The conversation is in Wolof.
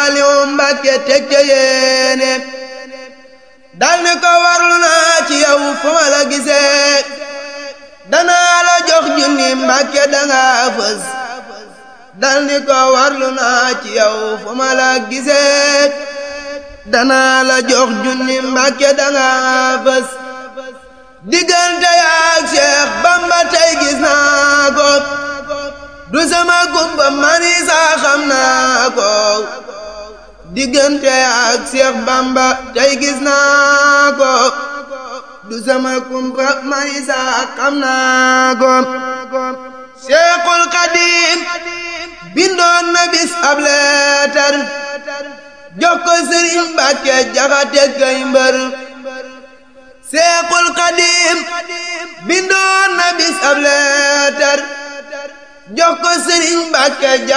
Saaliw Mbàkke teg ca yéene dal ni ko warlu naa ci yow fu ma la gisee danaa la jox junni Mbàkke danga fës dal ni ko warlu naa ci yow fu ma la gisee danaa la jox junni Mbàkke danga fës diggante yaak Cheikh Bamba tey gis naa ko du sama gumba mani saa xam naa ko diggante ak Cheikh Bamba tey gis naa ko du sama gumba mani saa xam naa ko Cheikhul Xadim bindoon na bis ab leetar jox ko Sëriñ Mbàkke Jaxate kay mbër Seexul Xadim bindoon na bis ab leetar jox ko Sëriñ Mbàkke